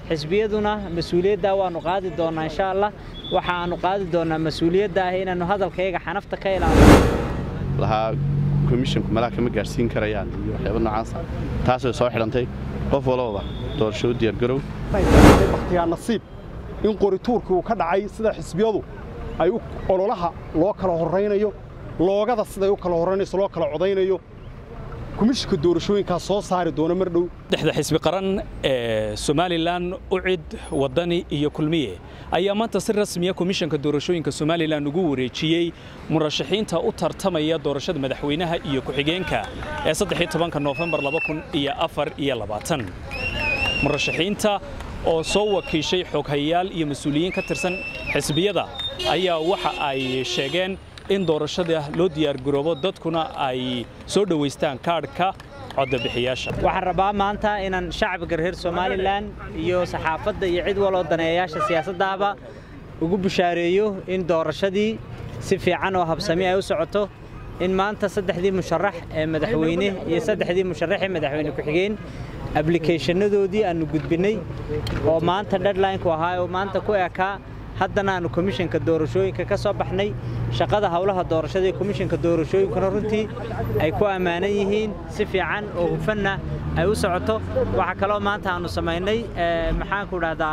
xisbiyaduna mas-uuliyaddaa waannu qaadi doonnaa insha allah waxa aannu qaadi doonnaa mas-uuliyadda ah inaannu hadalkayaga xanafta ka ilaalino lahaa komishinku malaha kama gaadhsiin karayaan iyo waxyaaba noocaasa taasay soo xidhantay qof walbaba doorasho u diyaargarow bakhtiyaa nasiib in qorituurkii uu ka dhacay sida xisbiyadu ay ololaha loo kala horraynayo loogada siday u kala horraynayso loo kala codaynayo komishinka doorashooyinkaas soo saari doona mar dhow dexda xisbi qaran ee somalilan ucid waddani iyo kulmiye ayaa maanta si rasmiya komishanka doorashooyinka somalilan ugu wareejiyey murashaxiinta u tartamaya doorashada madaxweynaha iyo ku-xigeenka ee saddex tobanka noofembar laba kun iyo afar iyo labaatan murashaxiinta oo soo wakiishay xoghayaal iyo mas-uuliyiin ka tirsan xisbiyada ayaa waxa ay sheegeen in doorashada loo diyaargaroobo dadkuna ay soo dhowaystaan kaadhka coddabixiyaasha waxaan rabaa maanta inaan shacbiga reer somalilan iyo saxaafadda iyo cid waloo daneeyayaasha siyaasaddaaba ugu bushaareeyo in doorashadii si fiican oo habsami ay u socoto in maanta saddexdii musharax ee madaxweyne iyo saddexdii musharax ee madaxweyne ku-xigeen ablikeeshanadoodii aannu gudbinnay oo maanta dhedlinku ahaa oo maanta ku ekaa haddana aannu komishanka doorashooyinka ka soo baxnay shaqada howlaha doorashada ee komishanka doorashooyinkuna runtii ay ku ammaanan yihiin si fiican oo hufanna ay u socoto waxaa kaloo maanta aannu samaynay maxaanku dhahdaa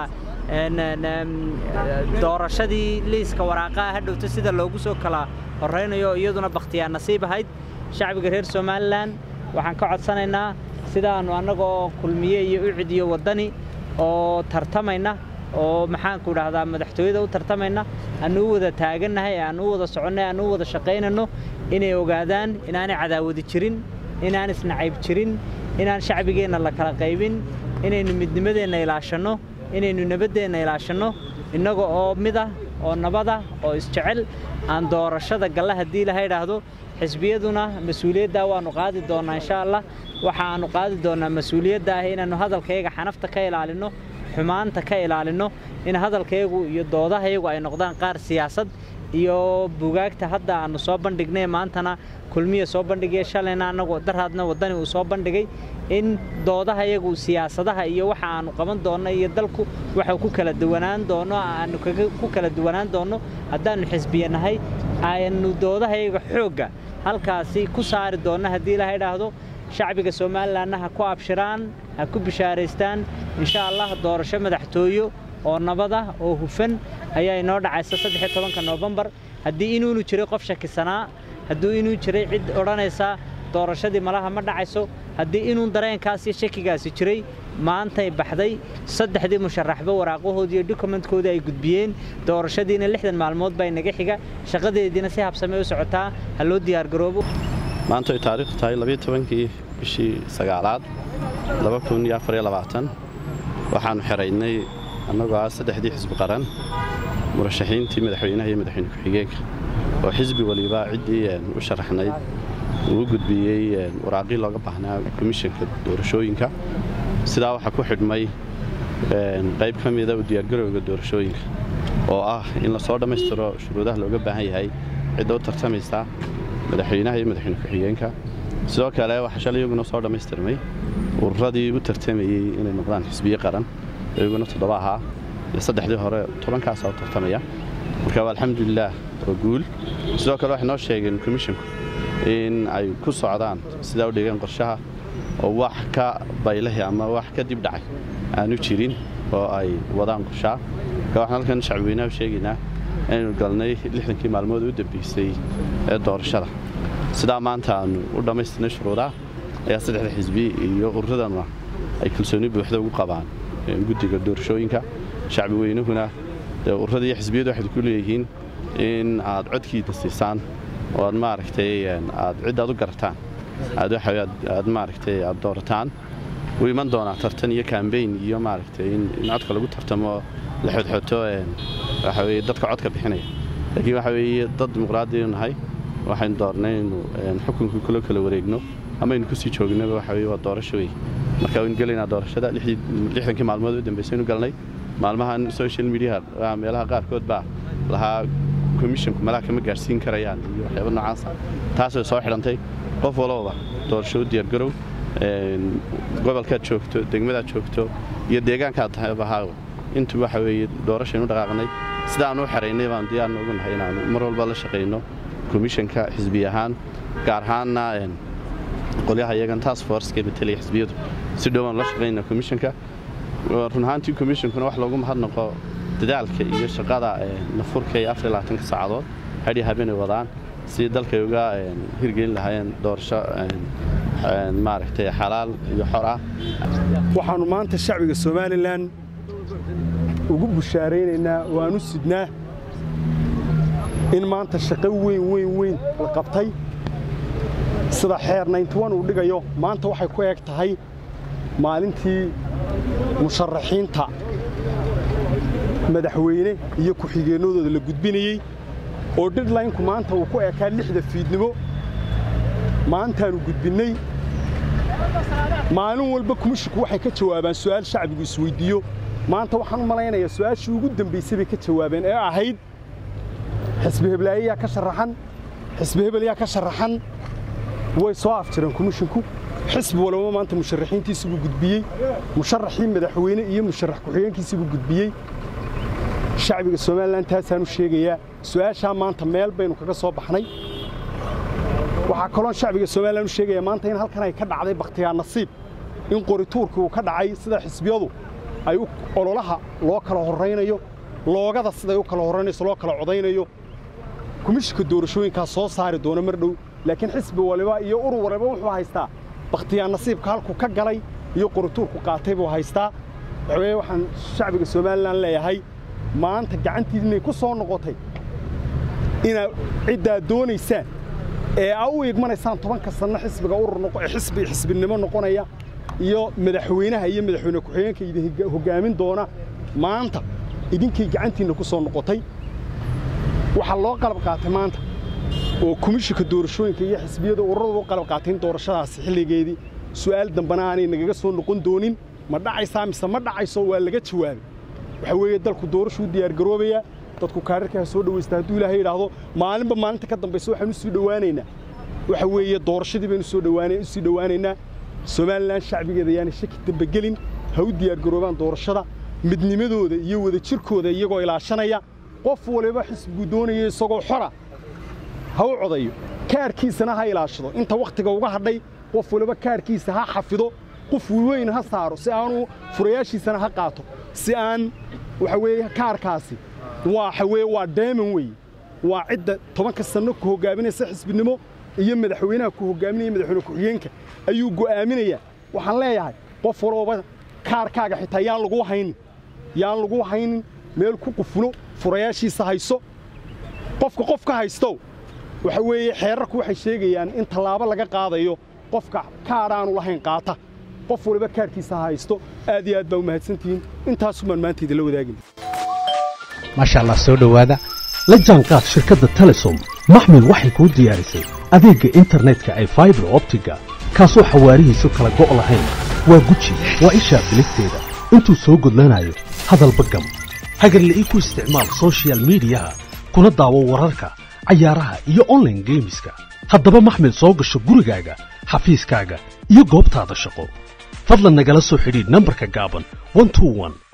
doorashadii liiska waraaqaha hadhowta sida loogu soo kala horraynayo iyaduna bakhtiyaa nasiib ahayd shacbiga reer somalilan waxaan ka codsanaynaa sidaannu annagoo kulmiye iyo ucid iyo waddani oo tartamayna oo maxaanku dhahdaa madaxtooyada u tartamayna aannu u wada taagannahay aannu u wada soconnay aannu u wada shaqaynanno inay ogaadaan inaanay cadaawadi jirin inaan isnacayb jirin inaan shacbigeenna la kala qaybin inaynu midnimadeenna ilaashanno inaynu nabaddeenna ilaashanno innaga oo midah oo nabadah oo isjecel aan doorashada galla haddii laha idhaahdo xisbiyaduna mas-uuliyaddaa waannu qaadi doonnaa insha allah waxa aannu qaadi doonnaa mas-uuliyadda ah inaannu hadalkayaga xanafta ka ilaalinno xumaanta ka ilaalinno in hadalkayagu iyo doodahayagu ay noqdaan qaar siyaasad iyo bugaagta hadda aannu soo bandhignay maantana kulmiya soo bandhigaya shalayna annagu daraadna waddani uu soo bandhigay in doodahayagu siyaasadaha iyo waxa aannu qaban doonno iyo dalku waxau ku kala duwanaan doonno aannu ku kala duwanaan doonno haddaannu xisbiyanahay aannu doodahayaga xoogga halkaasi ku saari doonno haddii ilaha idhaahdo shacbiga somalilanna ha ku abshiraan ha ku bishaaraystaan insha allah doorasho madaxtooyo oo nabada oo hufan ayaa inoo dhacaysa saddex tobanka noofembar haddii inuunu jiray qof shakisanaa hadduu inuu jiray cid odhanaysa doorashadii malaha ma dhacayso haddii inuu dareenkaas iyo shakigaasi jiray maantay baxday saddexdii musharaxba waraaqahoodii iyo dokumentkoodii ay gudbiyeen doorashadiina lixdan maalmood baa inaga xiga shaqadeediina si habsamey u socotaa ha loo diyaargaroobo maanta ay taariikhdu tahay labiyo tobankii bishii sagaalaad laba kun iyo afar iyo labaatan waxaannu xiraynay annagoo ah saddexdii xisbi qaran murashaxiintii madaxweynaha iyo madaxweyne ku-xigeenka oo xisbi waliba ciddii u sharaxnayd uu gudbiyey waraaqii looga baahnaa komishanka doorashooyinka sidaa waxaa ku xidhmay qayb ka mida u diyaargarowga doorashooyinka oo ah in lasoo dhammaystiro shuruudaha looga baahan yahay cidda u tartamaysa madaxweynaha iyo madaxweyne ku-xigeenka sidoo kale waxaa shalay iyaguna soo dhammaystirmay ururadii u tartamayey inay noqdaan xisbiye qaran iyaguna toddoba ahaa iyo saddexdii hore tobankaasaa u tartamaya marka waa alxamdulilaah oo guul sidoo kale waxay noo sheegeen komishinku in ay ku socdaan sidaa u dhigeen qorshaha oo wax ka baylahi ama wax ka dib dhacay aanu jirin oo ay wadaan qorshaha marka waxaan halkan shacbweynaha u sheegaynaa inaynu galnay lixdankii maalmood u dambaysay ee doorashada sidaa maanta aannu u dhammaystirnay shuruudaha ayaa saddexda xisbi iyo ururadana ay kalsooni buuxda ugu qabaan guddiga doorashooyinka shacbi weynuhuna ururada iyo xisbiyadu waxay ku leeyihiin in aad codkiida siisaan oo aad maaragtay aad ciddaad u garataan aad maaragtay aad doorataan wuu iman doonaa tartan iyo kambeyn iyo maaragtay in codka lagu tartamo la xodxoto waxa weye dadka codka bixinaya laakiin waxa weeye dad dimuqraadiyanu nahay waxaynu doornay inu xukunkii kula kala wareegno ama aynu kusii joognaba waxa weye waa doorasho wey marka waynu gelaynaa doorashada lixdankii maalmood u dambaysaynu galnay maalmahan social mediaha meelaha qaarkood baa lahaa komishinku malaha kama gaadhsiin karayaan iyo waxyaaba noocaasa taasay soo xidhantay qof walbaba doorasho u diyaargarow gobolkaad joogto degmadaad joogto iyo deegaankaad tahaybahaa intu waxa weeye doorashaynu dhaqaaqnay sidaanu u xeraynay baan diyaarna ugu nahay inaanu mar walba la shaqayno komishanka xisbi ahaan gaar ahaanna qolyaha iyagan task forceka matelaya xisbiyadu si dhowaan la shaqaynaa komishanka run ahaantii komishankuna wax loogu mahadnaqo dadaalka iyo shaqada nafurka iyo afar labaatanka saacadood hadhii habeenay wadaan si dalkay uga hirgelin lahaayeen doorasho maaragtay xalaal iyo xor ah waxaannu maanta shacbiga somalilan ugu bushaaraynaynaa oo aan u sidnaa in maanta shaqo weyn weyn weyn la qabtay sida xeer nayntiwan uu dhigayo maanta waxay ku eg tahay maalintii musharaxiinta madaxweyne iyo ku-xigeenadooda la gudbinayey oo dhidlaynku maanta uu ku ekaa lixda fiidnimo maantaannu gudbinnay maalin walba kumishinku waxay ka jawaabaan su'aal shacbigu isweyddiiyo maanta waxaan u malaynayaa su'aashii ugu dambaysay bay ka jawaabeen ee ahayd xisbi heblaayayaa ka sharaxan xisbi hebel yaa ka sharaxan way soo afjireen komishinku xisbi walba maanta musharaxiintiisii buu gudbiyey musharaxii madaxweyne iyo musharax ku-xigeenkiisii buu gudbiyey shacbiga somalilan taasaanu sheegayaa su'aashaa maanta meel baynu kaga soo baxnay waxaa kaloon shacbiga somalilan u sheegayaa maanta in halkan ay ka dhacday bakhtiyaa nasiib in qorituurkii uu ka dhacay sida xisbiyadu ay ololaha loo kala horraynayo loogada siday u kala horraynayso loo kala codaynayo komishinka doorashooyinkaas soo saari doona mar dhow laakiin xisbi waliba iyo urur waliba wuxuu haystaa bakhtiyaa nasiibka halku ka galay iyo qorituurku qaatay buu haystaa waxaweye waxaan shacbiga somalilan leeyahay maanta gacantiidinay ku soo noqotay inaad ciddaad doonaysaan ee aa u igmanaysaan tobanka sanno xisbiga urur xisbi xisbinimo noqonaya iyo madaxweynaha iyo madaxweyne ku-xigeenka idin hoggaamin doona maanta idinkay gacantiinna ku soo noqotay waxaa loo qalab qaatay maanta oo komishinka doorashooyinka iyo xisbiyada ururadu u qalab qaatay in doorashadaasi xilligeedii su'aal dambana aanay nagaga soo noqon doonin ma dhacaysaa mise ma dhacayso waa laga jawaabay waxa weeye dalku doorashuu diyaargaroobayaa dadku kaararka ha soo dhawaysta hadduu ilaahay yidhaahdo maalinba maalinta ka dambaysa waxaan u sii dhowaanaynaa waxa weeye doorashadii baynu soo dhowaanay u sii dhowaanaynaa somalilan shacbigeeda yaanay shaki dambagelin ha u diyaargaroobaan doorashada midnimadooda iyo wadajirkooda iyagoo ilaashanaya qof waliba xisbigu doonaya isagoo xora ha u codayo kaarkiisana ha ilaashado inta wakhtiga uga hadhay qof waliba kaarkiisa ha xafido qof weyn ha saaro si aanu furayaashiisana ha qaato si aan waxa weeye kaarkaasi waxa weeye waa deeman weeye waa cidda tobanka sanno ku hoggaaminaysa xisbinimo iyo madaxweynaha ku hoggaaminaya madaxweyne ku-xigeenka ayuu go'aaminayaa waxaan leeyahay qof walbaba kaarkaaga xitaa yaan lagu haynin yaan lagu haynin meel ku qufulo furayaashiisa hayso qofka qof ka haystow waxa weeye xeerarku waxay sheegayaan in tallaabo laga qaadayo qofka kaar aanu lahayn qaata qof waliba kaarkiisa ha haysto aad iyo aad baa u mahadsantihiin intaasumaan maanta idinla wadaagin maasha allah soo dhowaada la jaanqaad shirkadda telesom maxmil waxay kuu diyaarisay adeegga internetka ay faibar optiga kaasoo xawaarihiisu kala go' lahayn waa guji waa ishaa biligteeda intuu soo gudlanayo hadalba gam hagarla'ii ku isticmaal sochial miidiyaha kuna daawo wararka cayaaraha iyo onlaine geemiska haddaba maxmil soo gasho gurigaaga xafiiskaaga iyo goobtaada shaqo fadlan nagala soo xidhiidh nambarka gaaban